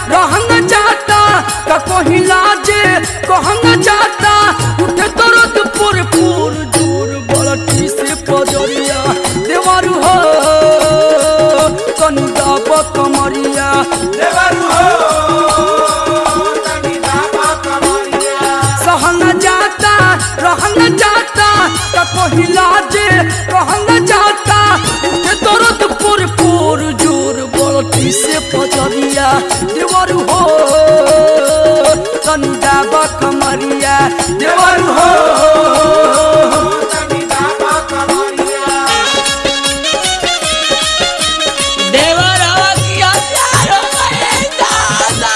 रहन जाता का कहिला जे कहन जाता उठे तुरंत पुर पुर जोर बलटी से पजरिया देवारू हो तनी दाब कमरिया सहन जाता रहन जाता का कहिला जे कहन जाता उठे तुरंत पुर पुर जोर बलटी से पजरिया देवारू हो तनी दाब कमरिया देवारू हो देवर हवा किया प्यारो करे दादा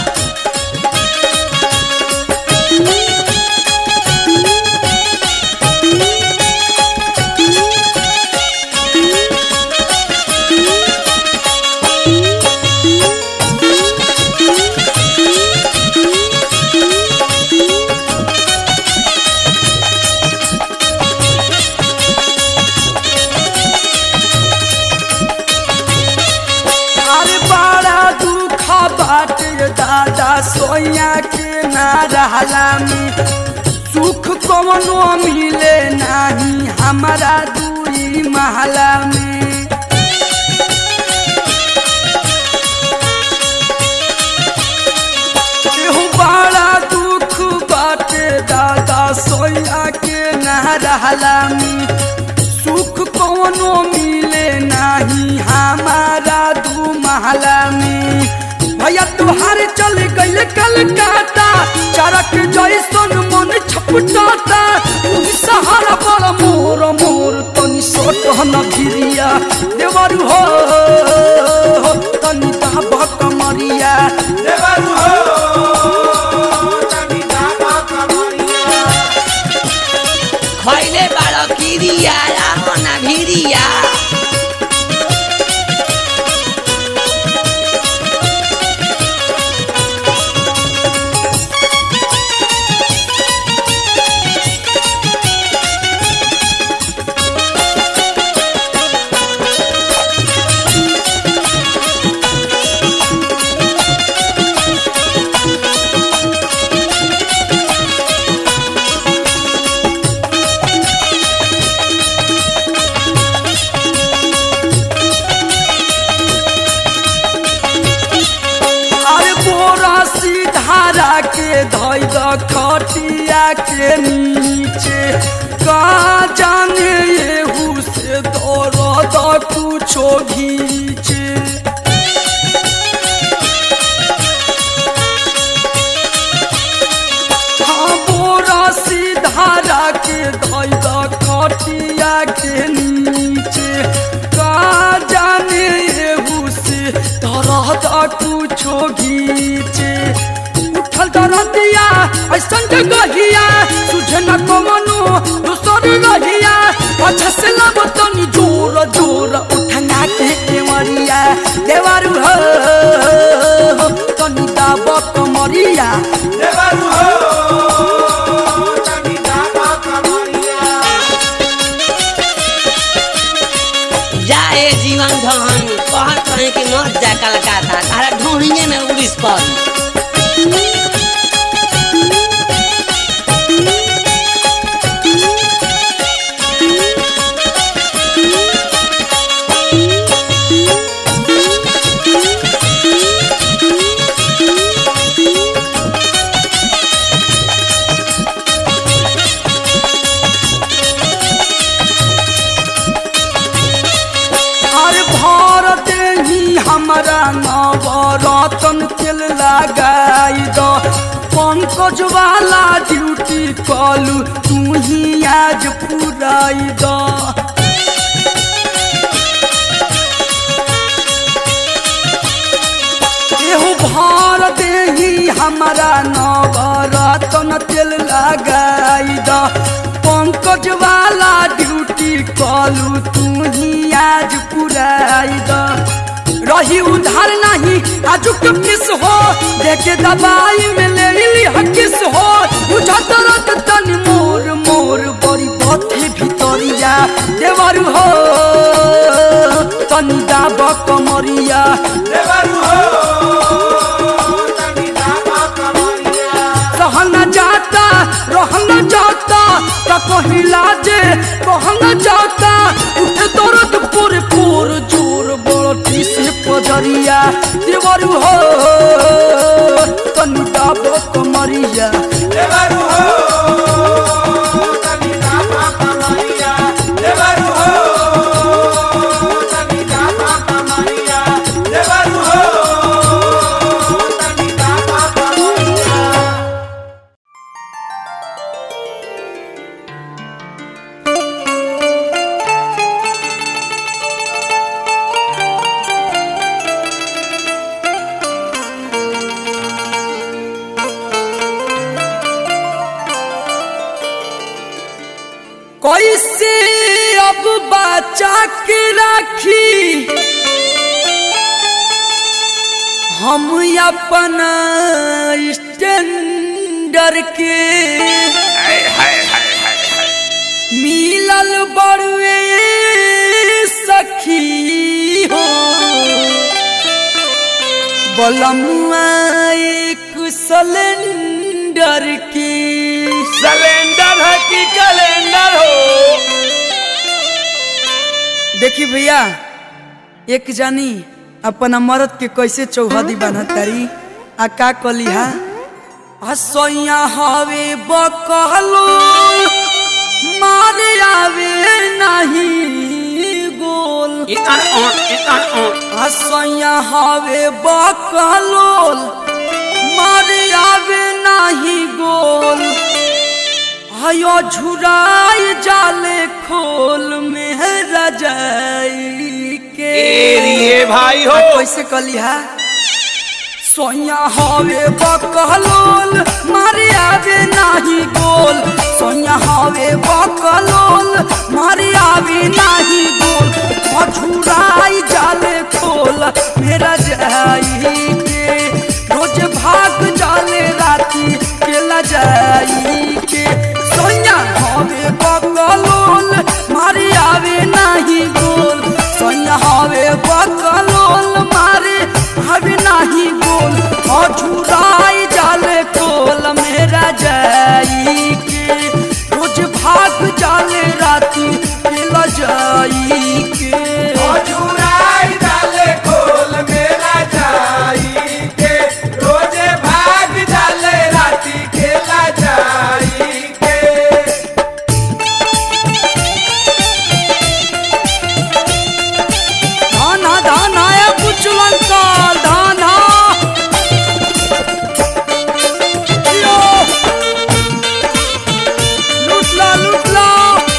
अरे बड़ा दुख बाटे दादा सोया के ना रहला में सुख कवनो मिले नहीं हमारा दूरी महला में एहू बड़ा दुख बाटे दादा सोया के ना रहला में सुख कौनो मिले नहीं हमारा दू महला में भैया तुहार चल गइल कलकत्ता चरक जैसन मन छपटाता तू सहारा बड़ मोर मोर तनी सोट न भिरिया देवर हो तनी दाबा कमरिया खैले बाड़ो किरिया रामना भिरिया अरे बोरा सीधारा के धोई द खटिया के नीचे का जाने येहू से दौड़ कुछो घीचे हाँ बोरा सीधारा के धोई द खटिया के नीचे का जाने येहू से तरह कुछो घीचे उठल दरदिया ऐसन जगहिया तुझे न कमनो दूसर रहिया अच्छा से लब तनी जोर जोर उठना के केवरिया देवारू हो तनी दाब कमरिया जाए जीवन धन कहत रहे कि मत जा कलकत्ता तारा ढूंढिए में उड़ीस पर अरे भारत ही हमारा नवरतन तेल लगाई दो पंकज वाला ड्यूटी कलू तू ही आज पुराई दो एहू भारत ही हमारा नवरतन तेल लगाई दो पंकज वाला ड्यूटी कलू तू ही आज पुराई दो रही उधार नहीं आजुक किस हो देखे दवाई में ले ली हकिस हो बुझा तरत तन मोर मोर बड़ी बथे भितरिया देवर हो तनी दाब कमरिया देवरू हो से पजरिया देवरू हो तनु डाबो कमरिया देवरू हो तनी दाता कमरिया देवरू हो तनी दाता कमरिया देवरू हो तनी दाता कमरिया कैसे अब बचा के राखी हम अपन स्टैंडर के मिलल बड़ुए सखी हो बलमुआ एक सिलेंडर की सिलेंडर है कि कैलेंडर हो देखी भैया एक जानी अपना मरद के कैसे चौहदी बनत तारी आ का कली हा हसैया हवे बकलो मारे आवे नहीं गोल इतर ओट इतर ओट हसैया हवे बकलोल मारे आवे नाही गोल हयो झुराई जाले खोल में रजाई के एरिए भाई हो आ कैसे कली हा सोया हवे बकलोल मारे आवे नाही गोल सोया हवे बकलोल मारे आवे नाही गोल मझुराई जाले खोल मेरा जाई के रोज भाग जाले राती केला जाई के सोया हवे बकलोल मारे आवे नाही गोल सोया हवे बकलोल मारे हवे नाही गोल अझुराई जाले कोल मेरा जाई के रोज भाग जाले राती केला जाई के अजुराई डाले खोल मेरा जाई के रोजे भाग डाले राती खेला जाई के धाना धाना ए बुचलंकल धाना यो लुटला लुटला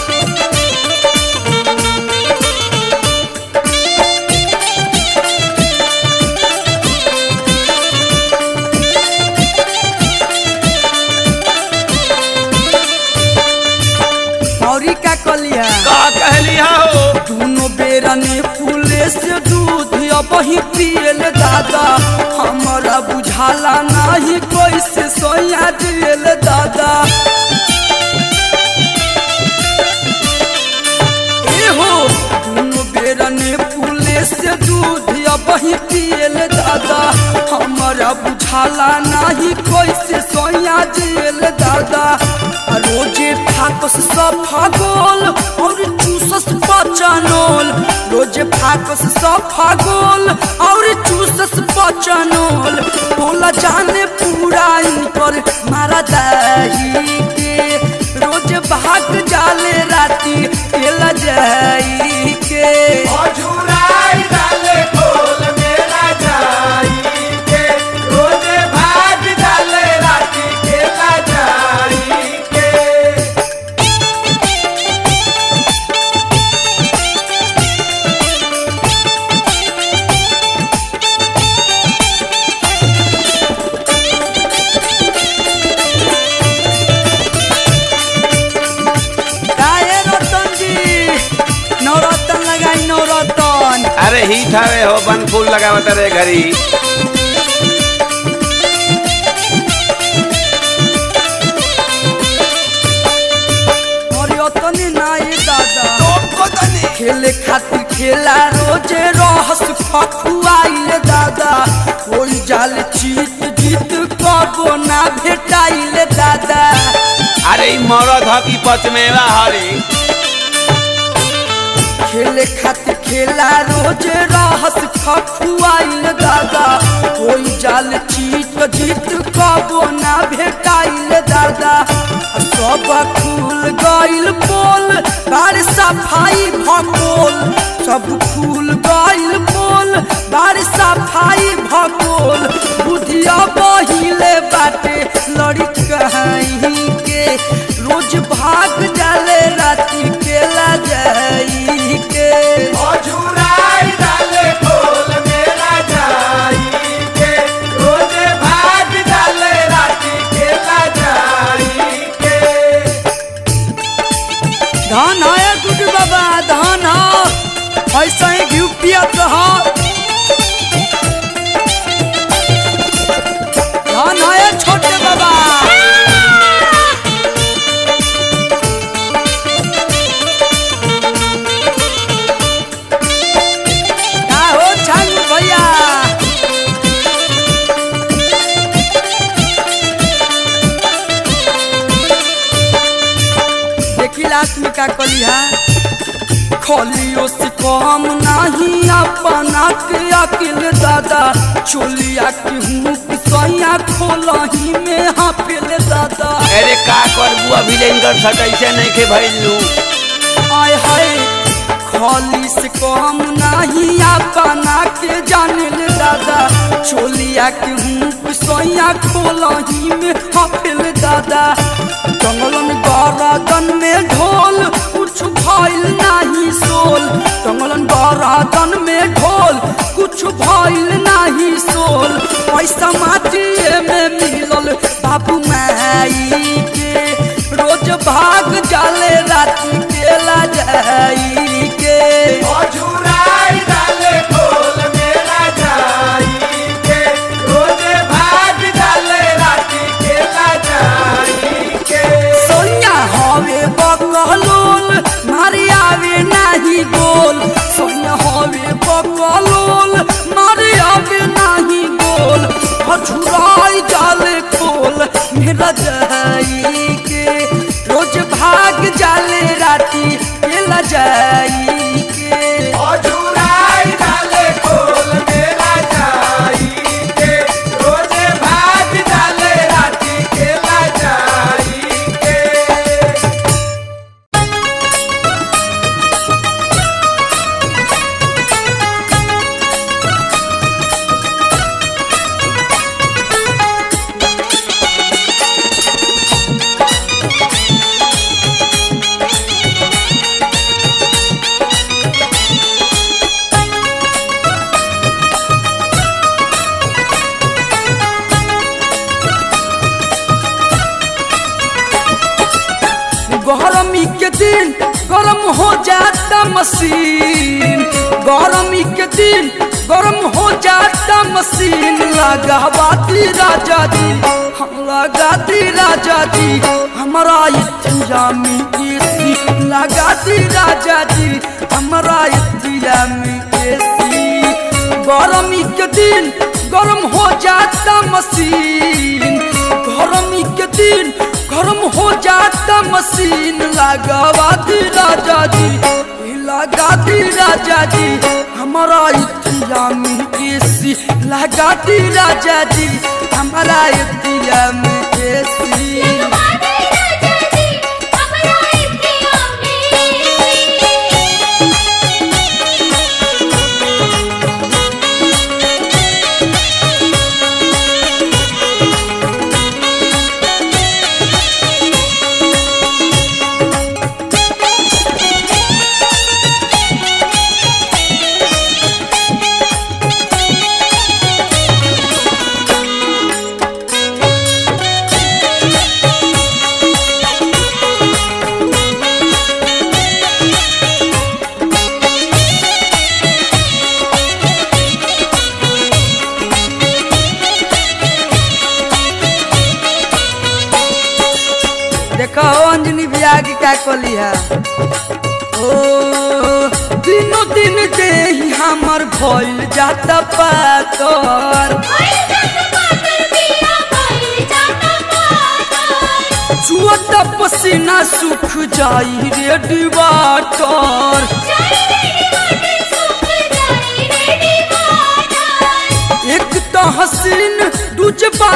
औरी का कलिया का कहलिया हो दोनों बेरा ने फूले से दूध अब ही पियल दादा हमारा बुझाला नहीं कैसे सोया दियल दादा एहो दोनों बेरा ने फूले से दूध अब ही पियल दादा हमारा बुझाला नहीं कैसे सोया दियल दादा आ रोजे फाकस सफा गोल और चूसस पचानोल रोजे फाकस सफा गोल और चूसस पचानोल बोला जाने पूरा इनकर मारा दाही के रोज भाग जाले राती केला जाई के अजुराई डाले खोल मेरा जाई के रोजे भाग डाले राती खेला जाई के काहे रतन जी नवरतन लगाई नवरतन अरे ही ठावे हो बन फूल लगावत रे घरी और यतने नाई दादा खेले खातिर खेला रोजे रहस फखुआइल दादा कोई जाल जीत जीत कबो ना भेटाइल दादा अरे ई मरद ह की पचमेवा हरी खेले खातिर खेला रोज रहस खखुआइल दादा कोई जाल चीत जीत कबो ना भेटाइल दादा आ सब खुल गइल बोल बार सफाई भकोल सब खुल गइल बोल बार सफाई भकोल बुधिया बहिले बाटे लड़ी कहीं के रोज भाग जाले राती केला जाई के अझुराई डाले खोल मेरा जाई के रोजे भाग डाले राती केला जाई के धान है गुड बाबा धान है ऐसा ही घी पियत है धान है छोटे बाबा का हो छंग भैया देखी लास्ट में का कली है खोलियो से कम नहीं अपना के अकिल दादा चोलिया के हूँ सैया खोलही में हाफिल दादा अरे का करबू अभी लेंगर सट ऐसे नहीं के भइलू आय हाय खोली से कम नहीं अपना के जानिल दादा चोलिया के हूँ सैया खोलही में हाफिल दादा जंगलन गरदन में ढोल कुछ भइल नहीं सोल जंगलन गरदन में ढोल कुछ भइल नहीं सोल पैसा माटिए में मिलल बाबू माई के रोज भाग जाले राती केला जाई के अझुराई डाले खोल मेरा जाई के रोजे भाग डाले राती केला जाई के सोनिया हवे बकलोल मारी आवे नाही गोल सोनिया हवे बकलोल मारी आवे नाही गोल हछुराई जाले खोल मेरा जाई के रोज भाग जाले राती केला जाई के अझुराई डाले खोल मेरा जाई के रोजे भाग डाले राती केला जाई के गरमी के दिन गरम हो जाता मशीन गरमी के दिन गरम हो जाता मशीन लगावाती राजा जी हम लगाती राजा जी हमारा इतिया में एसी लगाती राजा जी हमारा इतिया में एसी गरमी के दिन गरम हो जाता मशीन गरमी के दिन गरम हो जाता मशीन लगावा दी राजा जी ई लगा दी राजा जी हमारा इतिया में एसी लगा दी राजा जी हमारा इतिया में एसी देखो अंजनी बिया की क्या कली है ओ दिनो दिन दे हमर भइल जाता पातर चुअता पसीना सुख जाई रे डिवाटर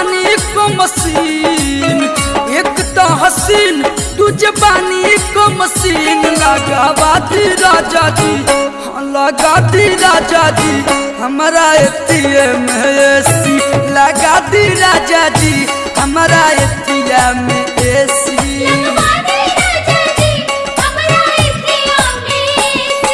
बानी को मशीन एक तो हसीन तुझे बानी को मशीन लगावा दी राजा जी हाँ लगा दी राजा जी हमारा एटीएम एसी लगा दी राजा जी हमारा एटीएम एसी लगवाने राजा जी हमरा इतिया में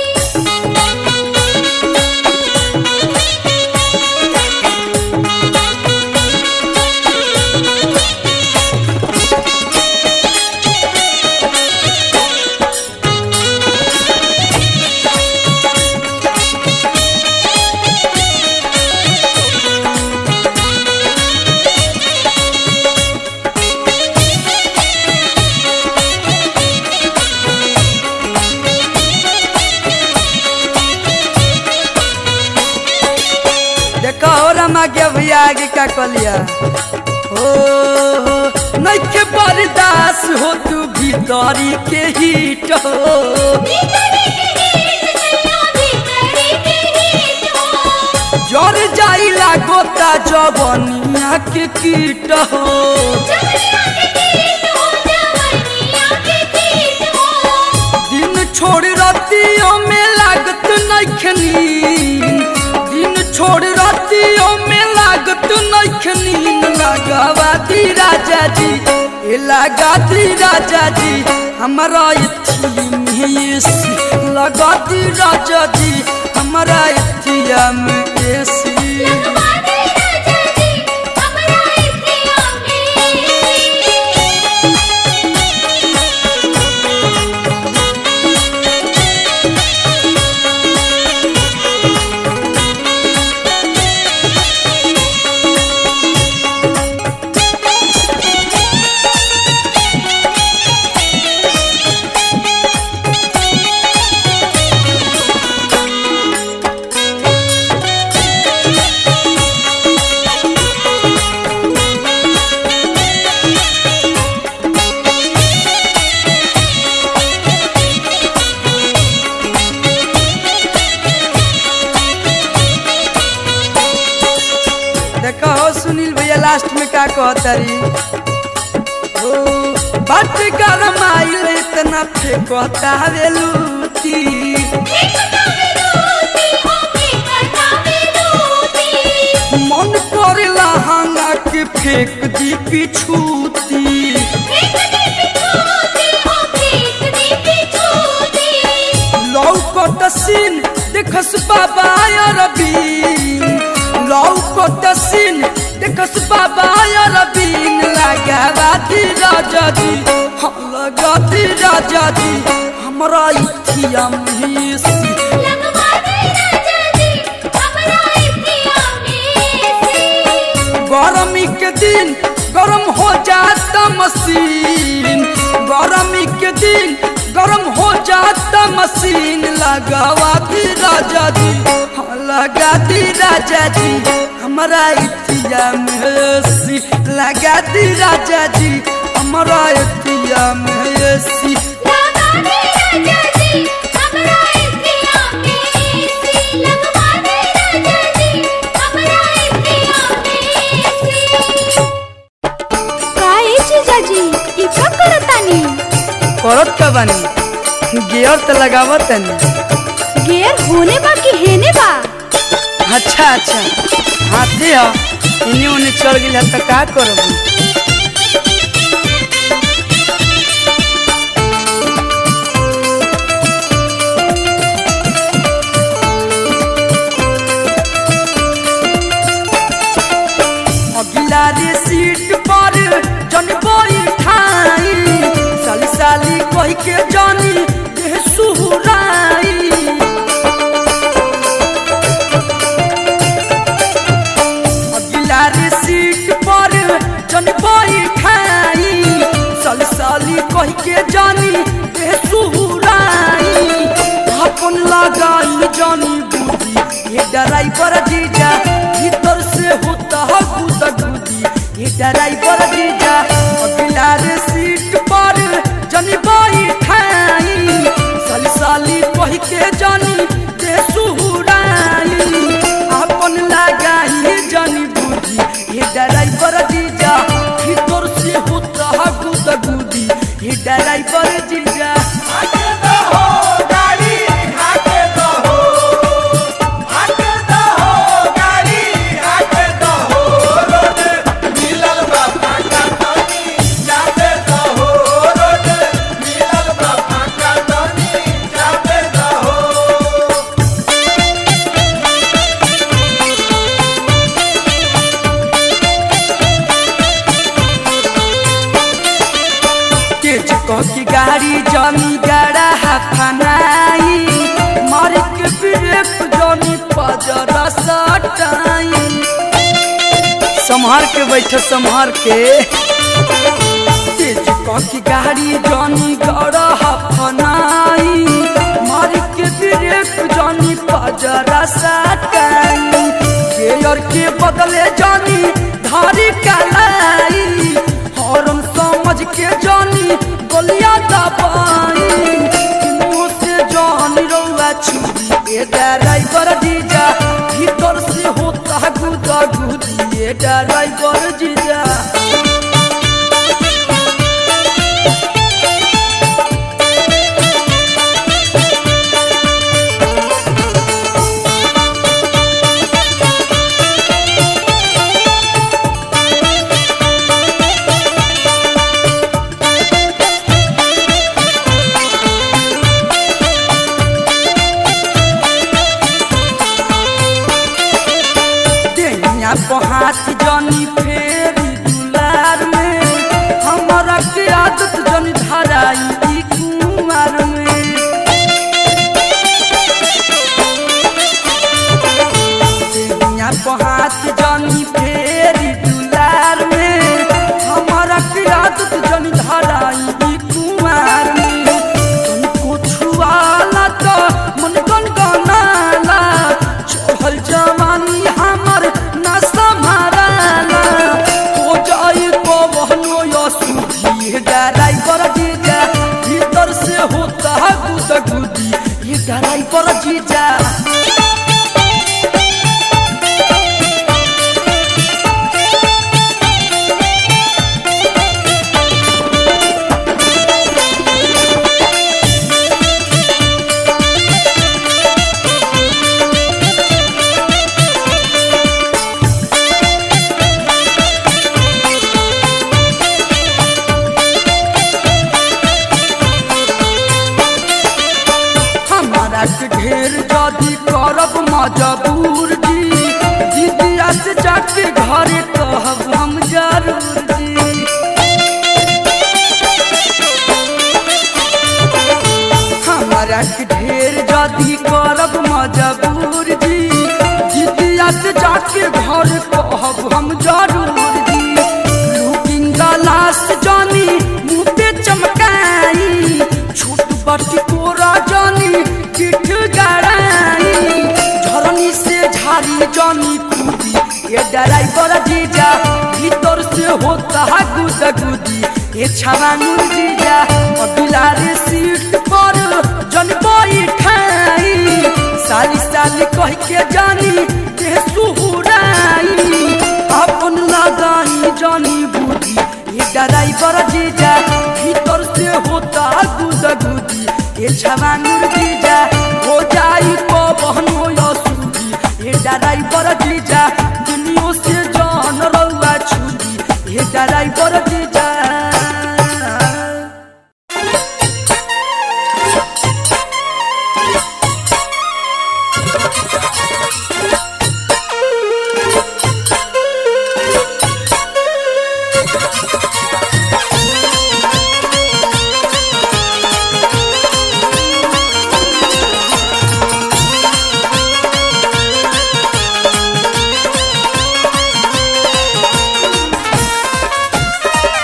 देखो हो रमा के भैया आगे का कलिया ओ नइखे बर्दाश्त हो तू भीतरी के हीट हो भीतरी के हीट सैया भीतरी के हीट हो जर जाइला गोता जवनिया के कीट हो जवनिया के हीट हो जवनिया के हीट हो दिन छोड़ रतियों में लागत नइखे नींद दिन छोड़ रतियों में लागत नइखे नींद लगावा दी राजा जी ए लगा दी राजा जी हमारा इथी में एसी लगा दी राजा जी हमारा इथिया में एसी लगवाने राजा जी हमरा इतिया में देखो हो सुनील भैया लास्ट में का कहतरी ओ बात गरम आइल इतना फेंकता वेलूती एकता विरोधी हो एकता विरोधी मन करेला हंगा के फेंक दी पिछूती एकते पिछोती हो एकते पिछोती लौकत सीन देखस बाबा अरबीन लौकत सीन देखस बाबा अरबीन लगावा दी राजा जी हाँ लगा दी राजा जी हमरा इथिया में लगवाने राजा जी हमरा इतिया में गरमी के दिन गरम हो जाता मशीन गरमी के दिन गरम हो जाता मशीन लगावा दी राजा जी हाँ, लगा दी राजा जी हमारा इतिया में सी लगा दी राजा जी हमारा इतिया में सी लगवाने राजा जी हमरा इतिया में लगवाने राजा जी हमरा इतिया में काहे जीजाजी ई का करतानी करत का बानी गियर तो लगावत तनी गेर होने बा कि हेने बा अच्छा अच्छा हाथी ह इन्हीं उन्हें चल गई तो का करब अगिला रे सीट पर जन बैठाई साली साली कह के जानी देह सुहुराई अगिला रे सीट पर जन बैठाई साली साली कह के जानी देह सुहुराई अपन लगाई जानी बूढ़ी ये ड्राइवर जीजा भीतर से होता है गुदा गुदी ये ड्राइवर जीजा अगिला रे सीट पर जनी बैठाई साली साली कह के जानी दे सुहुराई अपन लगाई जानी बूढ़ी ये ड्राइवर संभार के बैठ संभार के तेज की गाड़ी जानी गड़ा फनाई मार के ब्रेक जानी पजरा सटाई गेयर के बदले जानी धारी कलाई हॉर्न समझ के जानी गोलियां दबाई मुंह से जानी रौआ छुरी ए ड्राइवर जीजा भीतर से होता गुदा गुदी ए ड्राइवर जीजा देहिया पर हाथ जनी फेरी दुलार में हमारा के आदत जनी धराई ई कुमार में देहिया पर हाथ जनी फेरी दुलार में हमारा के आदत जनी धराई ई कुमार में तनिको छुआला तो मन गन गनाला चढ़ल जवानी हमर न संभाराला हो जाई पवनो या सुधी ड्राइवर जीजा भीतर से होता गुद गुदी ये ड्राइवर जीजा हमारा के ढेर जदी करब मजबूर जी दीदिया से जाके घरे कहब हम जरूर जी हमारा के ढेर जदी करब मजबूर जी दीदिया से जाके घरे कहब हम जरूर जी लुकिंग ग्लास जानी मुँह पे चमकाई छोट बटी कोरा जानी किठ गड़ाई झरनी से झारी जानी कूदी ये ड्राइवर जीजा भीतर से होता है गुद गुदी ये छवानूर जीजा अबिला रे सीट पर जन बैठाई साली साली कह के जानी के सुहुराई अपन लगाई जानी बुद्धि ये ड्राइवर जीजा भीतर से होता गुद गुदी ये छवानूर जीजा हो जाई पवन हो या सूदी ये ड्राइवर जीजा दुनिया से जान रउआ छुदी ये ड्राइवर जीजा Thank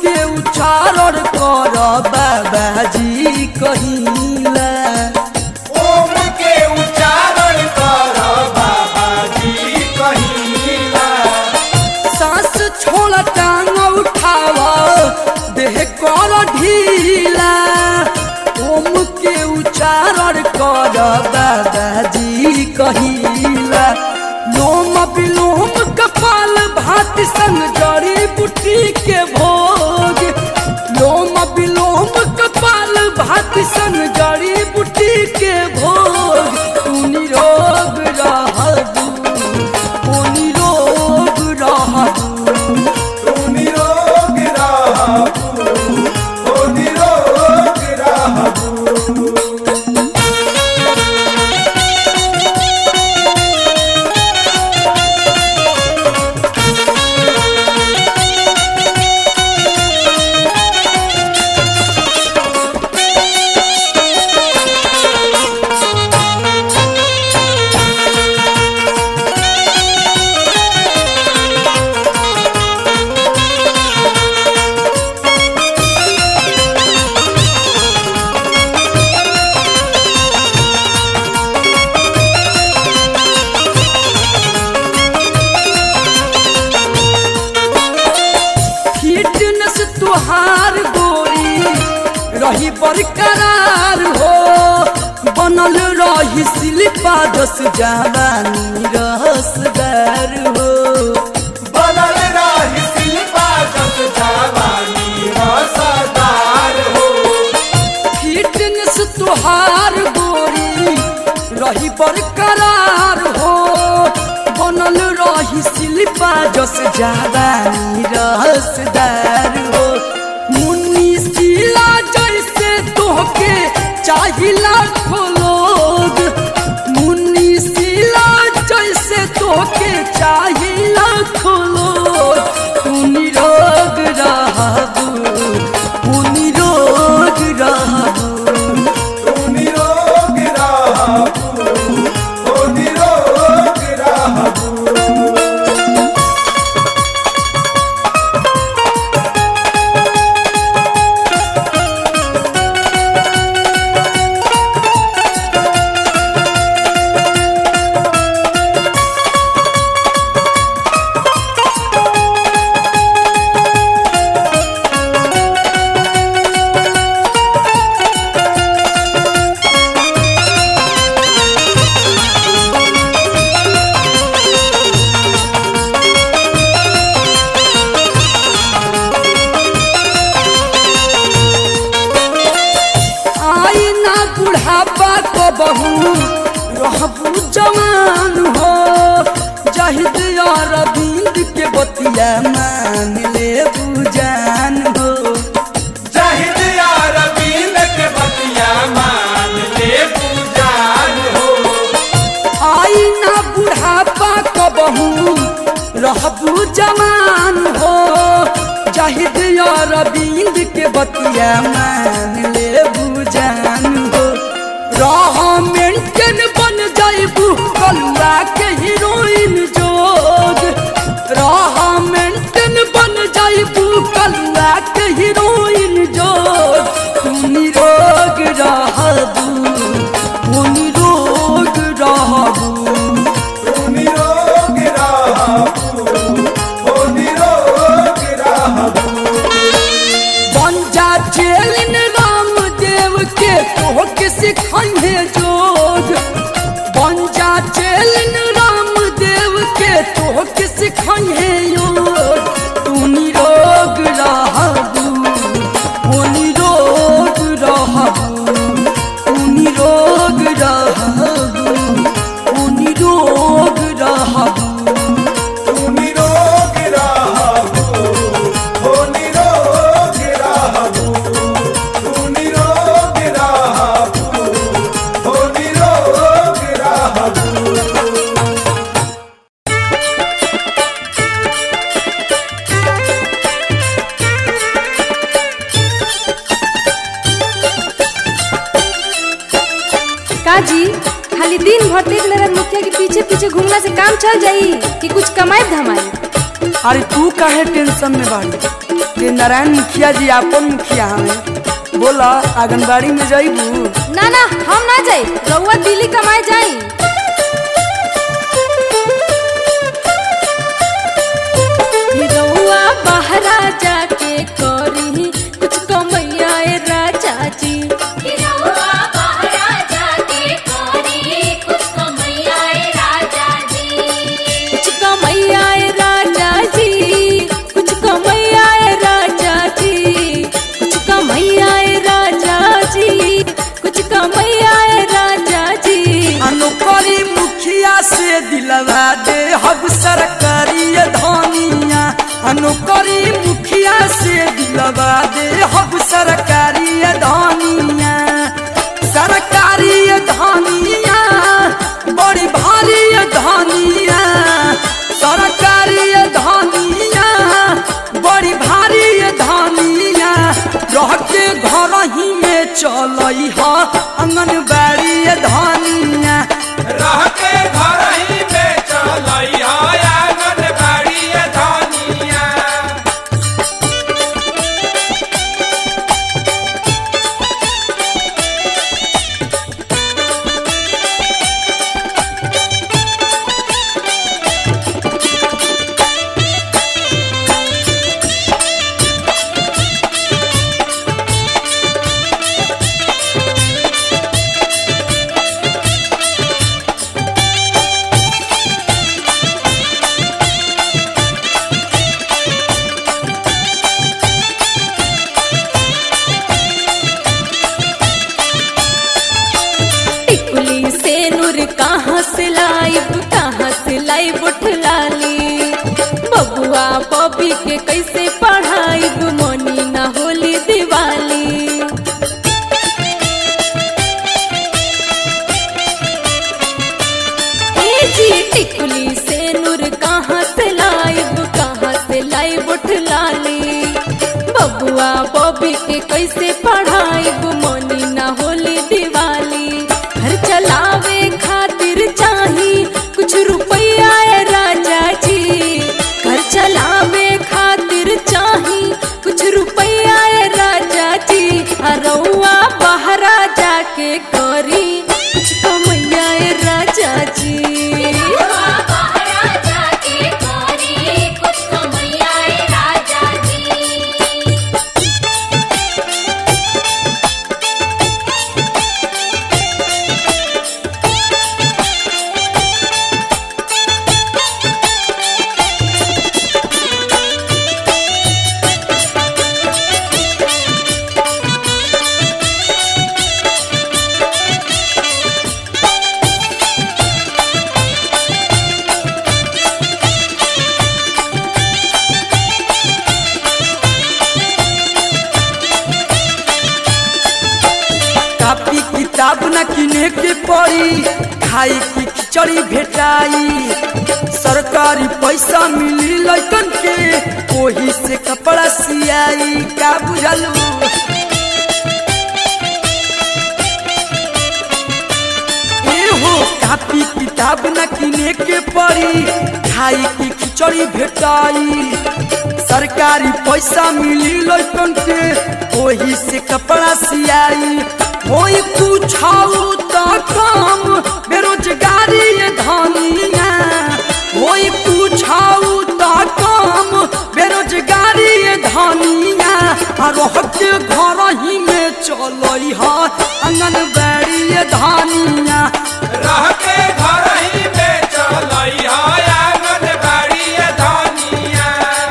के उच्चारण कर बाबाजी कहिला ओम के उच्चारण कर बाबा जी कहिला सांस छोड़ टांग उठाव देह कर ढीला ओम के उच्चारण कर बाबाजी कहिला लोम विलोम कपाल भाति संग जड़ी बुटी के भोग लोम विलोम कपाल भाति संग जड़ी बुटी के भोग तू निरोग रहबू ओ निरोग रहबू तू निरोग रहबू ओ निरोग रहबू फिटनेस तुहार गोरी रही बरकरार हो बनल रही शिल्पा दस जवानी रसदार हो बनल रही शिल्पा जस जवानी रसदार हो फिटनेस तुहार गोरी रही बरकरार हो बनल रही शिल्पा जस जवानी रसदार हो मुन्नी शिला जैसे तोहके चाहिला लोग मुन्नी शिला जैसे तोहके चाहिला लोग तू निरोग रहबू तू निरोग रहबू तू निरोग रहबू ओ निरोग रहबू आई ना बुढ़ापा को बहू रहबू जवान हो जहिद और अरविंद के बतिया मान ले बुजान हो जहिद यार बीन के बतिया मान ले पूजान हो आई ना बुढ़ापा को बहू रहबू जवान हो जहिद और अरविंद के बतिया मान ले बुजान हो रह मेंटेन बन जाइबू कलुआ के हीरोइन जोग रह मेंटेन बन जाइबू कलुआ के हीरोइन जोग तू निरोग रहबू तू निरोग रहबू तू निरोग रहबू ओ निरोग रहबू बन जा चेलिन राम देव के तो के सिखाइए जोग बन जा चेलिन राम देव के तो के सिखाइए योग तू निरोग रहबू ओ निरोग रहबू तू निरोग रहबू ओ निरोग रहबू तू निरोग रहबू ओ निरोग रहबू तू निरोग रहबू ओ निरोग रहबू का जी खाली दिन भर देख ले रहे मुखिया के पीछे पीछे घूमना से काम चल जाई कि कुछ कमाई धमाई अरे तू काहे टेंशन में बाड़ी कि नारायण मुखिया जी अपन मुखिया हमें बोला आंगनबाड़ी में जाइबू ना ना हम ना जाई रउआ दिल्ली कमाए जाई रउआ बहरा जाके करी कुछ कमैया ए राजा जी गिरौआ बहरा जाके कोरी कुछ कमैया ए राजा जी कुछ कमैया ए राजा जी कुछ कमैया ए राजा जी कुछ कमैया ए राजा जी कुछ कमैया ए राजा जी अनुकरी मुखिया से दिलवा दे हब सरकारी धनिया अनुकरी मुखिया से दिलवा दे हब सरकारी धनिया सरकारी धनिया बड़ी भारी धनिया सरकारी धनिया बड़ी भारी धनिया रह के घर ही में चलई ह आंगनबाड़ी धनिया रह के घर ही में चलई आंगनबाड़ी धनिया टिकुली से नूर कहाँ से लाइब कहाँ से लाइब उठलाली बबुआ बबी के कैसे पढ़ाइब मनी ना होली दिवाली ए जी टिकुली से नूर कहाँ से लाइब कहाँ से लाइब उठलाली बबुआ बबी के कैसे पढ़ाइब मनी ना होली दिवाली घर चलावे खातिर चाही कुछ रुपया ए राजा जी घर चलावे खातिर चाही कुछ रुपया ए राजा जी आ रउआ बहरा जाके करी कुछ कमैया ए राजा जी गिरौआ बहरा जाके कोरी कुछ कमैया ए राजा जी कापी किताब न किने के पड़ी खाई की खिचड़ी भेटाई सरकारी पैसा मिली लैकन के ओही से कपड़ा सियाई का बुझलू एहो कापी किताब न किने के पड़ी खाई की खिचड़ी भेटाई सरकारी पैसा मिली लैकन के ओही से कपड़ा सियाई होई पूछाऊ तो काम बेरोजगारी ये धनिया होई पूछाऊ तो काम बेरोजगारी ये धनिया आ रह के घर ही में चलई ह आंगनबाड़ी ये धनिया रह के घर ही में चलई आंगनबाड़ी धनिया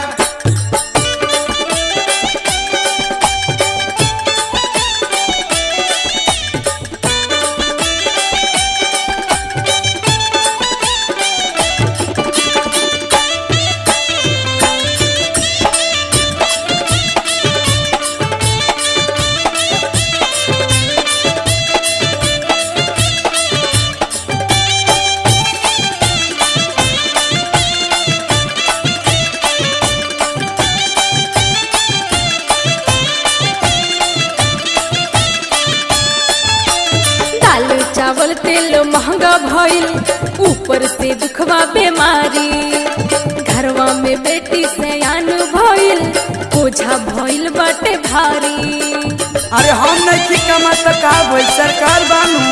दाल चावल तेल महंगा भइल ऊपर से दुखवा बीमारी घरवा में बेटी सयान भइल हो बोझा भइल बाटे भारी अरे हम नहीं की कमा तो का भाई सरकार बानू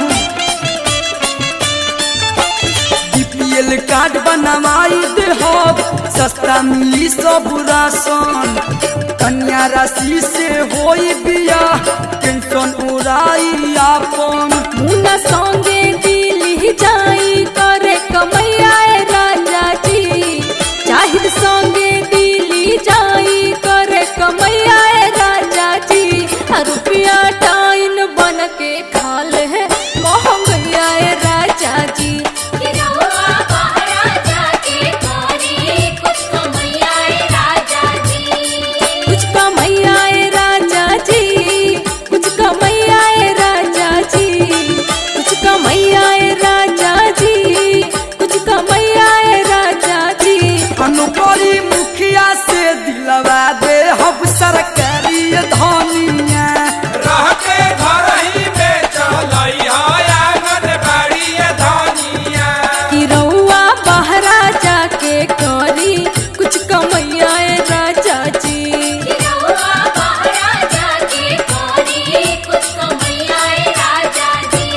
बीपीएल कार्ड बनवाई दे हो सस्ता मिली सब राशन कन्या राशि से होई बिया टेंशन उड़ाई आपन मुना संगे दिल्ली जाई करे कमैया ए राजा जी चाहिद संगे दिल्ली जाई करे कमैया ए राजा जी आ रुपया टाइन बन के खा ले महंगैया ए राजा जी गिरवा बहरा जाके करी कुछ कमैया ए राजा जी कुछ कमैया ए राजा जी कुछ कमैया ए राजा जी कुछ कमैया ए राजा जी कुछ कमैया ए राजा जी अनुपरी मुखिया से दिलवा दे हम सरकारी धनिया रह के घर ही में चलई आंगन बाड़ी धनिया कि रउआ बहरा जाके करी कुछ कमैया ए राजा जी गिरवा बहरा जाके करी कुछ कमैया ए राजा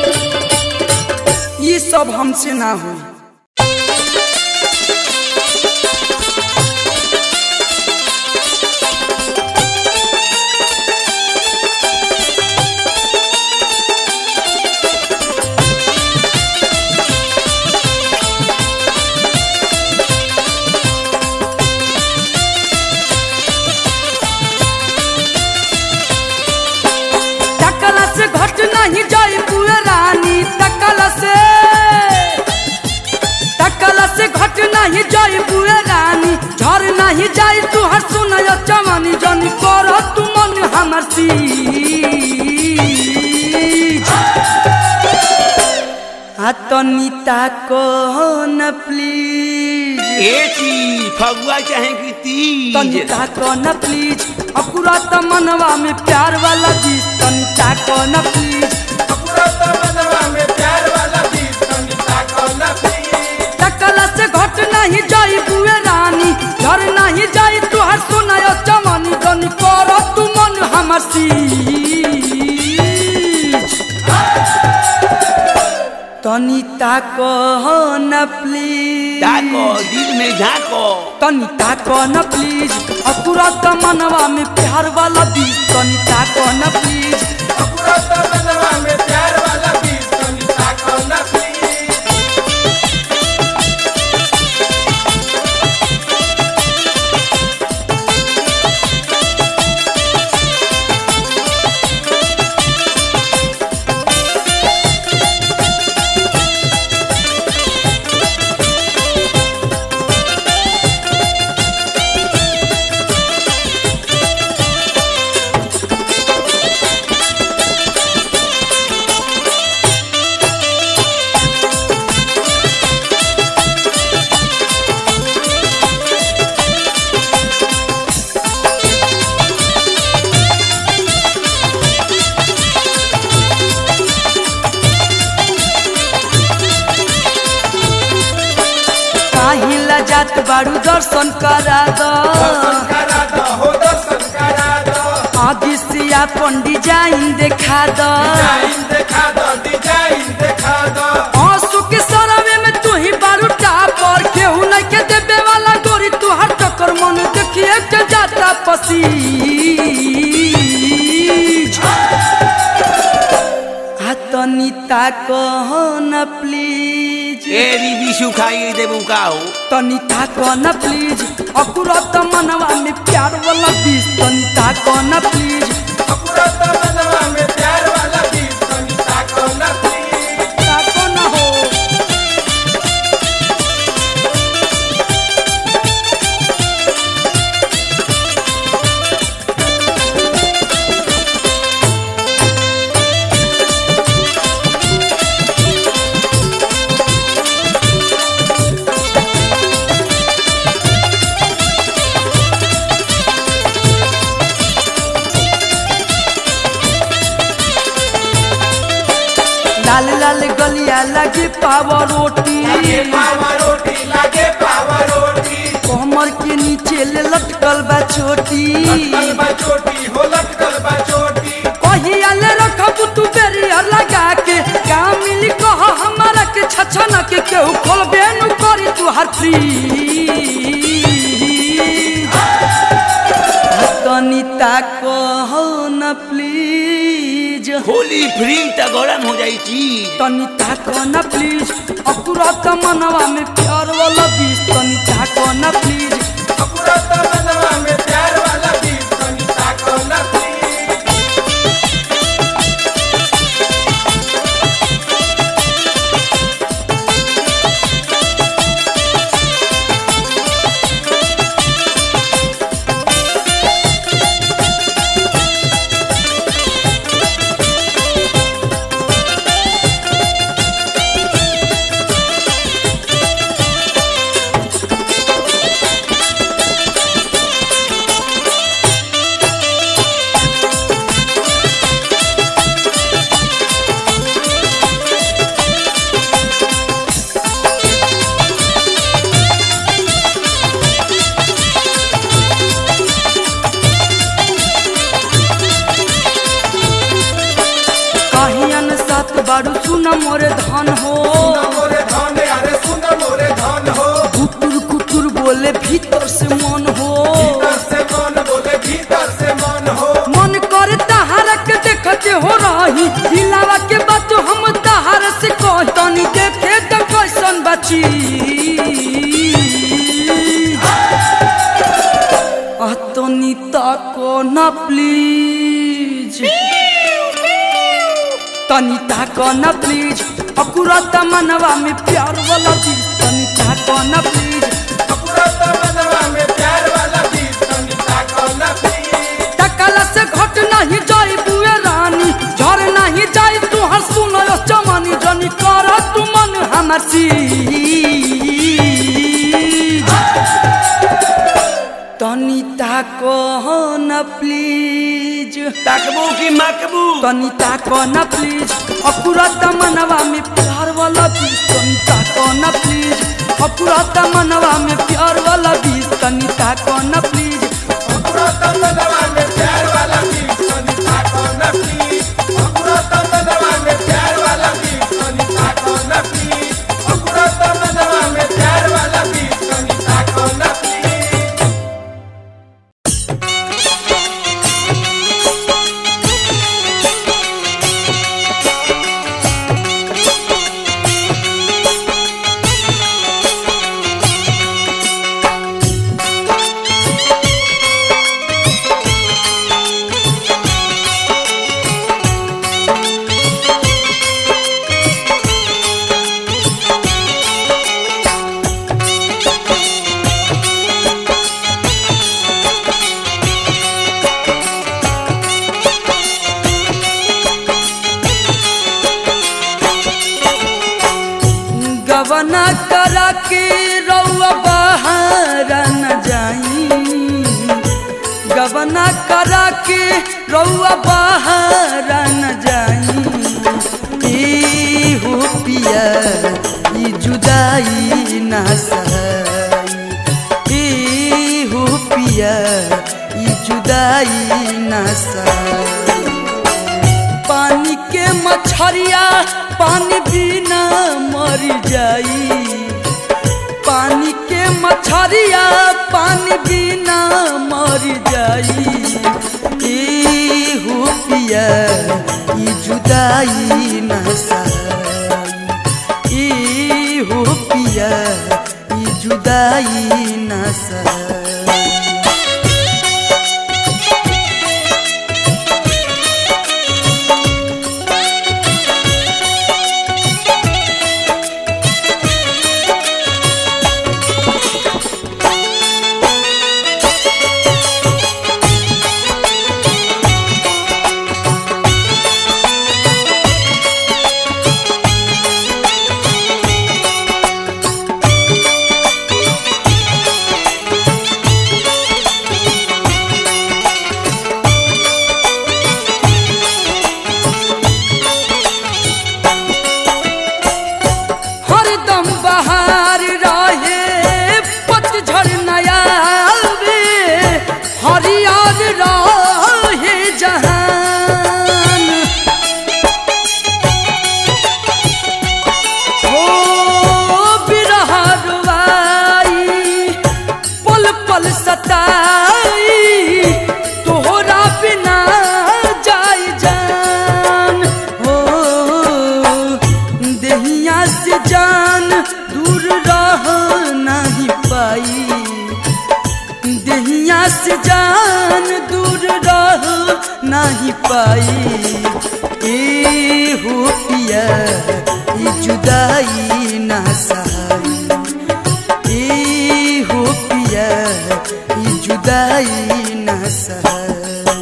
जी ये सब हमसे ना हुई तकला से घट नहीं जाई पूरे रानी तकला से तकला से घट नहीं जाई पूरे रानी झर नहीं जाई तू हर सुनय चमनी जनी कर तू मन हमर सी तनिता को न प्लीज एची फगुआ चाहे कि तीज तनिता को न प्लीज अकुरा त मनवा में प्यार वाला चीज तनिता को न प्लीज पूरा तमन्ना में प्यार वाला गीत संगीता को न प्लीज तकला से घट नहीं जाई बुए रानी घर नहीं जाई तू हर सुनाय चमनी जनी कर तू मन हमर सी तनिता को न प्लीज ताको दिल में झाको तनिता को न प्लीज अकुरा त मनवा में प्यार वाला बीज तनिता को न प्लीज पूरा तमन्ना में प्यार वाला गीत संगीता को न प्लीज काहिला जात बाड़ू दर्शन करा दो करा दो हो दर्शन करा दो आदि सिया पंडित जाइन देखा दो डिजाइन देखा दो डिजाइन देखा दो आंसू के सरवे में तू ही बारू टापर केहू नहीं के देवे वाला गोरी तू हर टक्कर मन देखिए के जाता पसी तनिता कहो न प्लीज एरी विशु खाई देबू का हो तनिता को न प्लीज अकुरत मनवा में प्यार वाला बीज तनिता को न प्लीज पूरा तमन्ना में प्यार वाला गीत संगीता को न प्लीज ताको न हो लाल लाल गलिया लगी पाव रोटी लागे पावा रोटी लागे पावा रोटी कम कमर के नीचे ले लटकल बा छोटी लटकल बा चोटी हो लटकल बा चोटी कहिया ले रखब तू बेरियर लगा के का मिली कह हमारा के छछन के केहू खोलबे नु करी तू हर फ्री तनी ताको न प्लीज होली फ्रीम त गरम हो जाई चीज तनी ताको न प्लीज अकुरत मनवा में प्यार वाला बीज तनी ताको न प्लीज अपुरा तमनवा में प्यार वाला बीज तनी ताको न प्लीज कहियन सात बारू सुन मोरे धन हो सुन मोरे धन अरे सुन मोरे धन हो कुकुर कुकुर बोले भीतर से मन हो भीतर से मन बोले भीतर से मन हो मन करे तहारा के देखते हो रही दिलावा के बात हम तहारा से कह तनी देखे त कैसन बची अतनी ताको न प्लीज तनी ताको न प्लीज अकुरत मनवा में प्यार वाला चीज तनी ताको न प्लीज अपुरा तमनवा में प्यार वाला बीज तनी ताको न प्लीज टकला से घट नहीं जाई बुए रानी झर नहीं जाई तू हर सुन चमनी जनी कर तू मन हमर सीज तनी ताको न प्लीज ताकबू की मकबू तनी ताको न प्लीज अकुरत मनवा में प्यार वाला बीज तनी ताको न प्लीज अकुरत मनवा में प्यार वाला बीज तनी ताको न प्लीज अपुरा तमनवा में प्यार वाला बीज तनी ताको न प्लीज अपुरा तमनवा में प्यार वाला बीज तनी ताको न प्लीज अपुरा तमनवा में प्यार वाला बीज तनी ताको न प्लीज गवना करा के रउआ बाहर न जाई गवना करा के रउआ बाहर न जाई ए हो पिया ई जुदाई ना सही ए हो पिया ई जुदाई ना सही पानी के मछरिया पानी बिना मर जाई पानी के मछरिया पानी बिना मर जाई ए हो पिया ई जुदाई न सही ए हो पिया ई जुदाई न सही नहीं पाई ए हो पिया ई जुदाई ना सहाई ए हो पिया ई जुदाई ना सहाई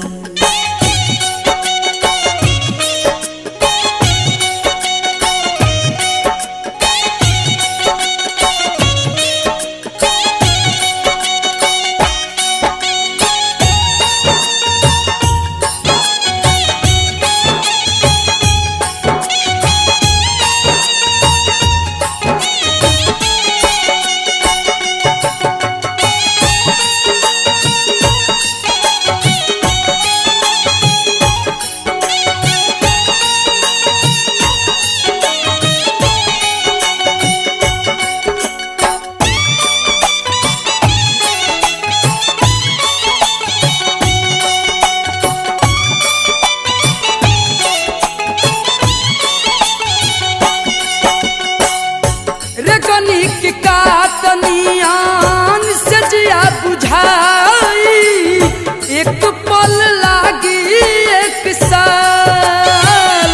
रेगनी के कातनियान से जिया बुझाई एक पल लागी एक साल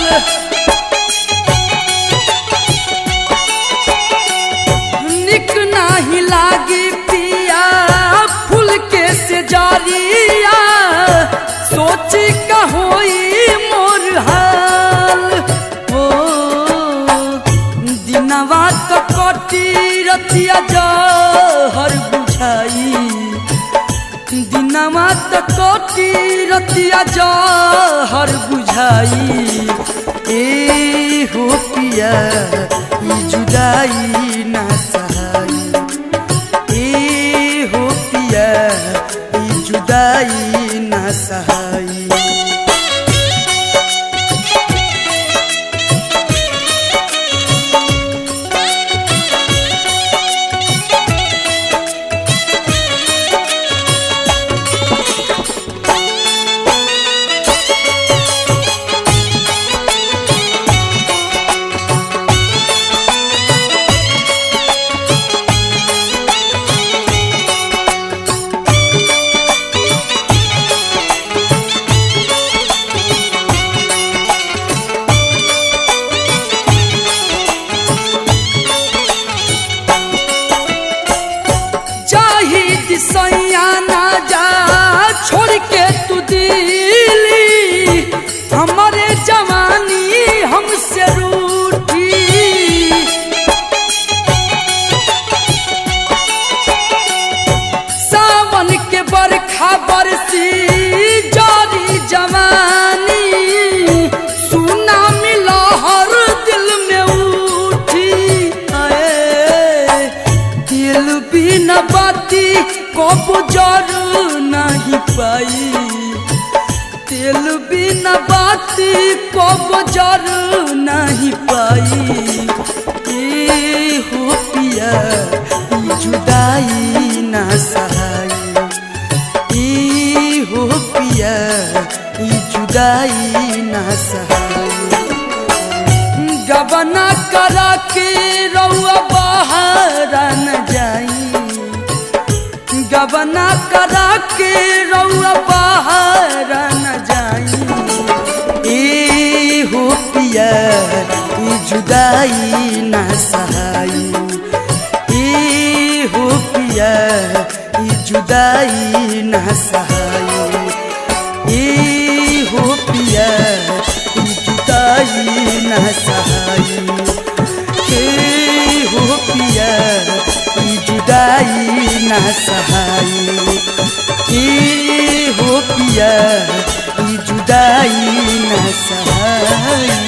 निक नाही लागी पिया फूल के से जारिया सोची का होई मोर हाल ओ दिनवा तो कटी रतिया जहर बुझाई दिनवा तो कटी रतिया जहर बुझाई ए हो पिया ई जुदाई ना सहाई ए हो पिया ई जुदाई ना सहाई जाहिद सैया ना जा छोड़ के तू दिली हमारे जवानी हमसे रूठी सावन के बरखा बरसी जारी जवानी सुना मिला हर दिल में उठी आए दिल भी न बाती कब जर नहीं पाई दिल भी न बाती कब जर नहीं पाई ए हो पिया ई जुदाई ना सहाई ई हो पिया ई जुदाई ना सहाई गबना करा के रउआ बाहर न जाई गबना करा के रउआ बाहर न जाई ए हो पिया ई जुदाई ना सहाई ए हो पिया ई जुदाई ना सहाई ए हो पिया ई जुदाई ना सहाई ए हो पिया ई जुदाई ना सहाई ए हो पिया ई जुदाई ना सहाई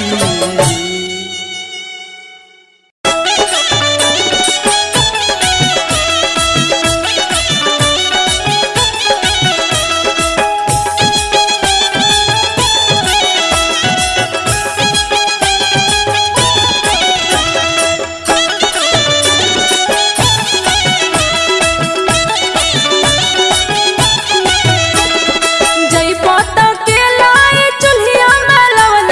जई पोता के लाई चुल्हिया में लवन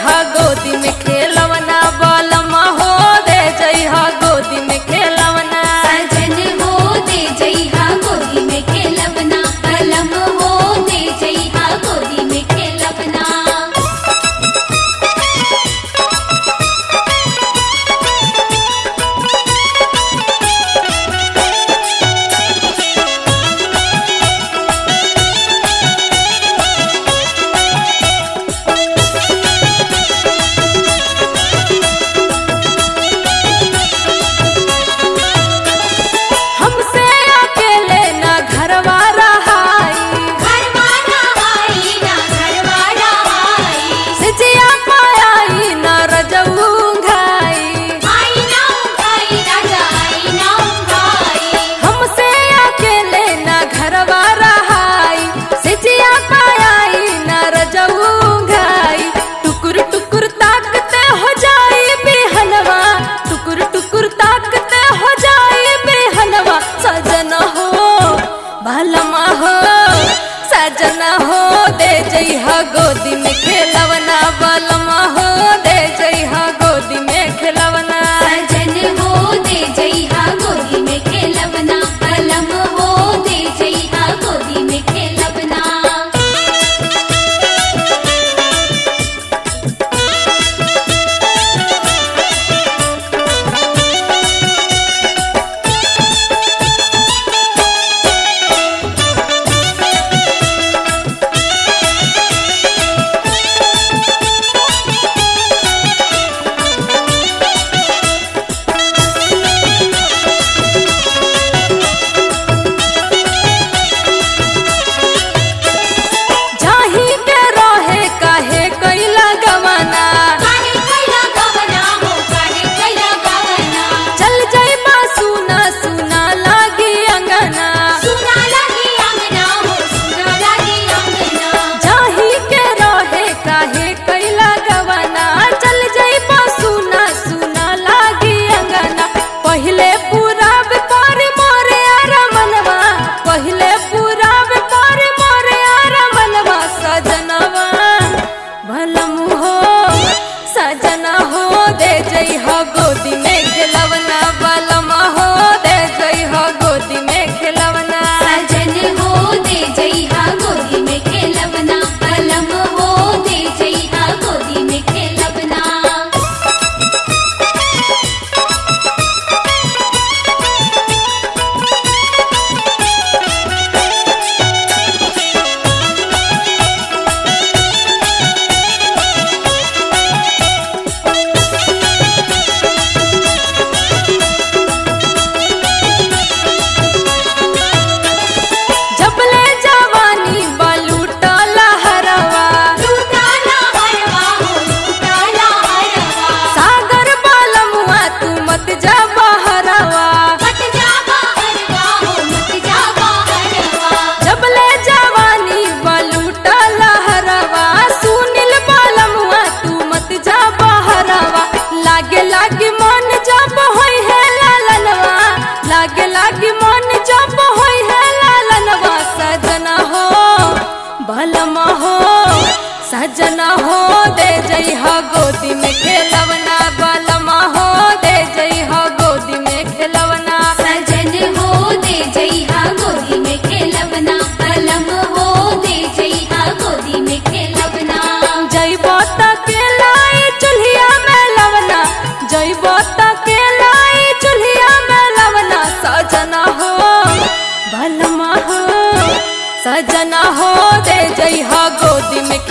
जइहा गोदी में खेलवना बलमा हो दे जइहा गोदी में खेलवना सजन हो दे जइहा गोदी में खेलवना कलम हो दे जइहा गोदी में खेलवना हमसे अकेले ना घरवा रहाई घरवाला आई ना घरवाला आई सिजिया पायाई ना रजऊ घाई आई ना उठाई राजा आई ना उठाई हमसे अकेले ना घरवा रहाई सिजिया पायाई ना रजऊ घाई टुकुर टुकुर ताकते हो जाई बेहनवा टुकुर टुकुर ताकते हो जाई बेहनवा सजन हो भलमा हो सजना हो दे जइहा गोदी में खेलवना बलमा हो दे जइहा गोदी में खेलवना सजन हो दे जइहा गोदी में खेलवना कलम हो दे जइहा गोदी में खेलवना जाही के रहे काहे कैला गवाना काहे कैला गवना हो काहे कैला गवना चल जाइबा सुना सुना लागी अंगना सुना लगी अंगना हो सुना लगी अंगना जाही के रहे काहे कैला गवाना चल जाइबा सुना सुना लागी अंगना पहिले पूरा पर मोरे अरमनवा पहिले पूरा पर मोरे अरमनवा सजनवा भलम हो सजना हो दे जइहा गोदी में खेलवना बलमा हो दे जइहा गोदी में खेलवना सजन हो दे जइहा गोदी में खेलवना कलम हो दे जइहा गोदी में खेलवना जबले जवानी बलूटा लहरवा लूटाला हरवा हो लूटाला हरवा सागर बालमुआ तू मत जा बहरवा मत जा हरवा हो मत जा हरवा जबले जवानी बलूटा लहरवा सुनिल बालमुआ तू मत जा बहरवा लागे लागे मन जब होई है लालनवा लागे लागे मन जब होई है लालनवा सजना हो भलमा हो सजना हो दे जइहा गोदी में खेलवना बलमा हो दे जइहा गोदी में खेलवना सजन हो दे जइहा गोदी में खेलवना कलम हो दे जइहा गोदी में खेलवना जइबो त के लाई चुल्हिया में लवना जइबो त के लाई चुल्हिया में लवना सजना हो भलमा हो सजना हो दे जइहा गोदी में